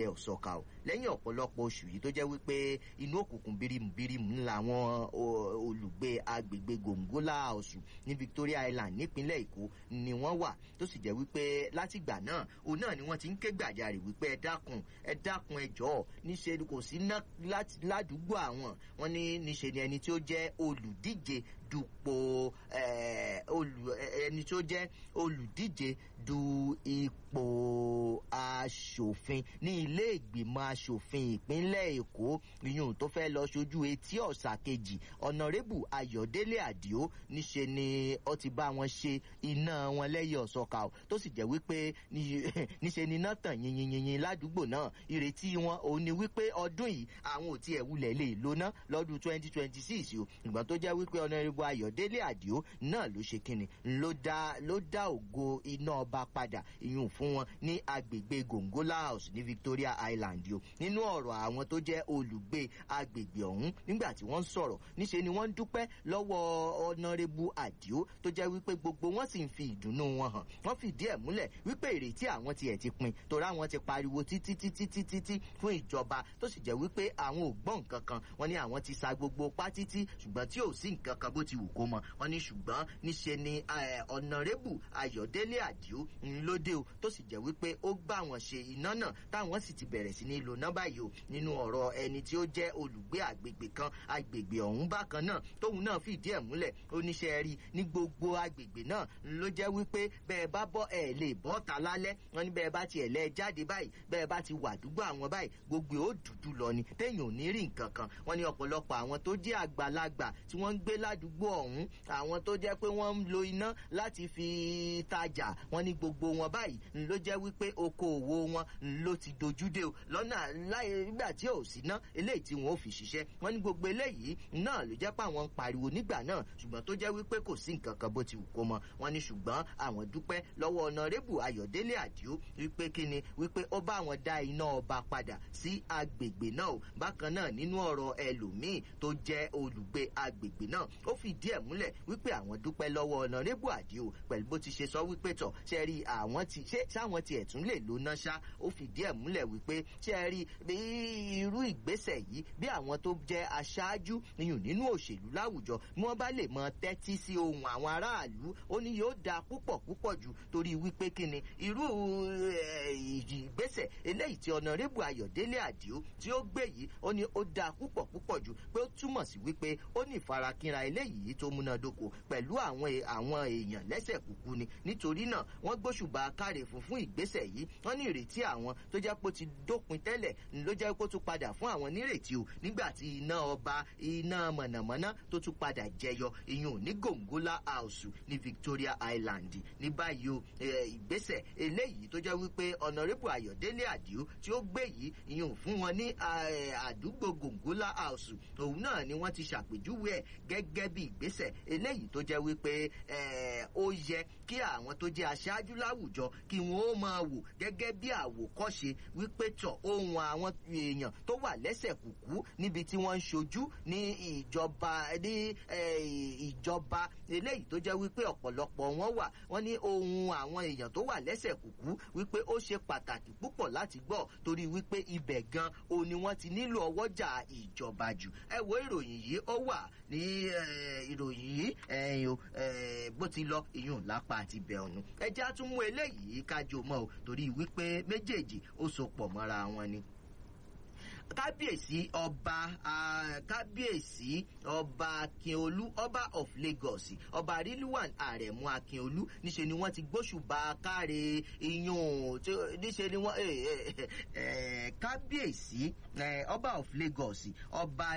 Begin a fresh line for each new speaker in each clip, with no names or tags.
ẹ ọ̀sọ́ka o lẹ́yìn ọ̀pọ̀lọpọ̀ oṣù yìí tó jẹ́ wípé inú òkùnkùn bírímù ńlá àwọn olùgbé agbègbè gòǹgólà ọ̀sùn ní Victoria Island nípínlẹ̀ Èkó ni wọ́n wà tó sì jẹ́ wípé látìgbà náà òun náà ni wọ́n ti ń ké gbàjarè wípé ẹ dákun ẹ dákun ẹ jọ̀ọ́ níṣe kò sí ná ládùúgbò àwọn wọn ní níṣe ni ẹni tí ó jẹ́ olùdíje dupò ẹni tí ó jẹ́ olùdíje du ipò aṣòfin ní ilé ìgbìmọ̀ aṣòfin ìpínlẹ̀ Èkó ìyún tó fẹ́ lọ ṣojú etí ọ̀sà kejì ọ̀nàrẹ́bù Ayọ̀délé Àdìó níṣe ni ó ti bá wọn ṣe iná wọn lẹ́yìn ọ̀sọ́ka o tó sì jẹ́ wípé níṣe ni iná tàn yìnyínyìnyín ládùúgbò náà ìrètí wọn òun ni wípé ọdún yìí àwọn ò tiẹ̀ wulẹ̀ lè lóná lọ́dún twenty twenty six o ìgbà tó jẹ́ wípé ọ̀nàrẹ́bù Ayọ̀délé Àdìó náà ló ṣe kíni ló dá ló dá ògo iná ọba padà ìyún fún wọn ní agbègbè Gongola House ní Victoria Island o nínú ọ̀rọ̀ àwọn tó jẹ́ olùgbé agbègbè ọ̀hún nígbà tí wọ́n ń sọ̀rọ̀ níṣe ni wọ́n ń dúpẹ́ lọ́wọ́ ọ̀nàrẹ́bù Àdìó tó jẹ́ wípé gbogbo wọn sì ń fi ìdùnnú wọn hàn wọ́n fìdí ẹ̀ múlẹ̀ wípé ìrètí àwọn tiẹ̀ ti pin torí àwọn ti pariwo títí títí títí tí fún ìjọba tó sì jẹ́ wípé àwọn ò gbọ́ nǹkan kan wọ́n ní àwọn ti sa gbogbo pa títí ṣùgbọ́n tí ò sí nǹkan kan bó ti wù kó mọ wọ́n ní ṣùgbọ́n níṣe ni ọ̀nàrẹ́bù Ayọ̀délé Àdìó ńlódé o tó sì jẹ́ wípé ó gbà wọ́n ṣe iná náà táwọn sì ti bẹ̀rẹ̀ sí ní lò náà báyìí o nínú ọ̀rọ̀ ẹni tí ó jẹ́ olùgbé àgbègbè kan agbègbè ọ̀hún bákan náà tóun náà fìdí ẹ̀ múlẹ̀ oníṣẹ́ rí ní gbogbo agbègbè náà ló jẹ́ wípé bẹ́ẹ̀ bá bọ́ ẹ̀ lè bọ́ ta lálẹ́ wọn ní bẹ́ẹ̀ bá tiẹ̀ lẹ́ jáde báyìí bẹ́ẹ̀ bá ti wà dúgbò àwọn báyìí gbogbo ó dúdú lọ ni téèyàn ò ní rí nǹkan kan wọn ní ọ̀pọ̀lọpọ̀ àwọn tó jẹ́ àgbàlagbà tí wọ́n ń gbé ládùúgbò ọ̀hún àwọn tó jẹ́ pé wọ́n ń lo iná láti fi tajà wọn ní gbogbo wọn báyìí ló jẹ́ wípé okòòwò wọn ló ti dojúdé o lọ́nà láì nígbà tí ò sí ná eléyìí tí wọn ò fi ṣiṣẹ́ wọn ní gbogbo eléyìí náà ló jẹ́ pé àwọn ń pariwo nígbà náà ṣùgbọ́n tó jẹ́ wípé kò sí nǹkan kan bó ti wù kó mọ wọn ní ṣùgbọ́n àwọn dúpẹ́ lọ́wọ́ ọ̀nàrẹ́bù Ayọ̀délé Àdìó wípé kíni wípé ó bá wọn dá iná ọba padà sí agbègbè náà o bákan náà nínú ọ̀rọ̀ ẹlòmíì tó jẹ́ olùgbé agbègbè náà ó fìdí ẹ̀ múlẹ̀ wípé àwọn dúpẹ́ lọ́wọ́ ọ̀nàrẹ́bù Àdìó pẹ̀lú bó ti ṣe sọ wípé tọ̀ ṣe rí àwọn ti ṣé sáwọn tiẹ̀ tún lè lóná ṣá ó fìdí ẹ̀ múlẹ̀ wípé ṣe rí bí irú ìgbésẹ̀ yìí bí àwọn tó jẹ́ aṣáájú iyùn nínú òṣèlú láwùjọ bí wọ́n bá lè mọ tẹ́tí sí ohun àwọn aráàlú ó ní yóò dáa púpọ̀ púpọ̀ jù torí wípé kíni irú ìgbésẹ̀ eléyìí tí ọ̀nàrẹ́bù Ayọ̀délé Àdìó tí ó gbé yìí ó ní ó dáa púpọ̀ púpọ̀ jù pé ó túmọ̀ sí wípé ó ní ìfarakínra eléyìí tó múnádóko pẹ̀lú àwọn àwọn èèyàn lẹ́sẹ̀ kúkú ni nítorí náà wọ́n gbóṣùbà káre fún fún ìgbésẹ̀ yìí wọ́n ní ìrètí àwọn tó jẹ́ pé ó ti dópin tẹ́lẹ̀ ló jẹ́ pé ó tún padà fún àwọn nírètí o nígbà tí iná ọba iná mọ̀nàmọ́ná tó tún padà jẹyọ ìyún ní Gongola House ní Victoria Island ní báyìí o ìgbésẹ̀ eléyìí tó jẹ́ wípé ọ̀nàrẹ́bù Ayọ̀délé Àdìó tí ó gbé yìí ìyún fún wọn ní àdúgbò Gongola House òun náà ni wọ́n ti ṣàpèjúwe ẹ̀ gẹ́gẹ́ bí ìgbésẹ̀ eléyìí tó jẹ́ wípé ó yẹ kí àwọn tó jẹ́ aṣáájú láwùjọ kí wọ́n ó máa wò gẹ́gẹ́ bí àwòkọ́ṣe wípé tọ̀ ohun àwọn èèyàn tó wà lẹ́sẹ̀ kùkú níbi tí wọ́n ń ṣojú ní ìjọba ní ìjọba eléyìí tó jẹ́ wípé ọ̀pọ̀lọpọ̀ wọn wà wọ́n ní ohun àwọn èèyàn tó wà lẹ́sẹ̀ kùkú wípé ó ṣe pàtàkì púpọ̀ láti gbọ́ torí wípé ibẹ̀ gan òun ni wọ́n ti nílò ọwọ́jà ìjọba jù ẹ wo ìròyìn yìí ó wà ní ìròyìn yìí ẹ̀yìn o bó ti lọ ìyún lápá àti ibẹ̀ ọ̀nù ẹ jẹ́ àtúmú eléyìí kájọ mọ́ o torí wípé méjèèjì ó so pọ̀ mọ́ra wọn ni kábíyèsí ọba kábíyèsí ọba akínolú ọba of lagos ọba rilwan àrẹ̀mú akínolú níṣẹ́ ni wọ́n ti gbóṣùbà káre iyún níṣẹ́ ni wọ́n kábíyèsí ọba of lagos ọba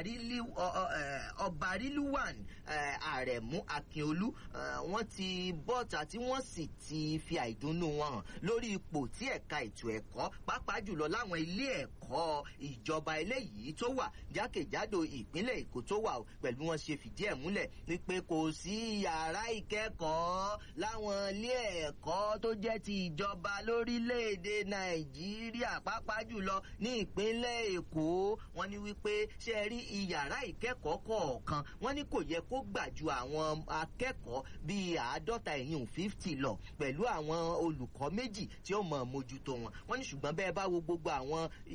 rilwan àrẹ̀mú akínolú wọ́n ti bọ́ta tí wọ́n sì ti fi àìdùnnú wọn hàn lórí ipò tí ẹ̀ka ètò ẹ̀kọ́ pàápàá jùlọ láwọn ilé ẹ̀kọ́ ìjọba ìjọba eléyìí tó wà jákèjádò ìpínlẹ̀ èkó tó wà pẹ̀lú wọn ṣe fìdí ẹ̀ múlẹ̀ wípé kò sí yàrá ìkẹ́kọ̀ọ́ láwọn ilé ẹ̀kọ́ tó jẹ́ ti ìjọba lórílẹ̀‐èdè nàìjíríà pàápàá jùlọ ní ìpínlẹ̀ èkó wọn ní wípé ṣe rí iyàrá ìkẹ́kọ̀ọ́ kọ̀ọ̀kan wọn ní kò yẹ kó gbà ju àwọn akẹ́kọ̀ọ́ bíi àádọ́ta ẹ̀yìn fifty lọ pẹ̀lú àwọn olùkọ́ méjì tí ó mọ̀ mójútó wọn wọn ní ṣùgbọ́n bẹ́ẹ̀ bá wo gbogbo àwọn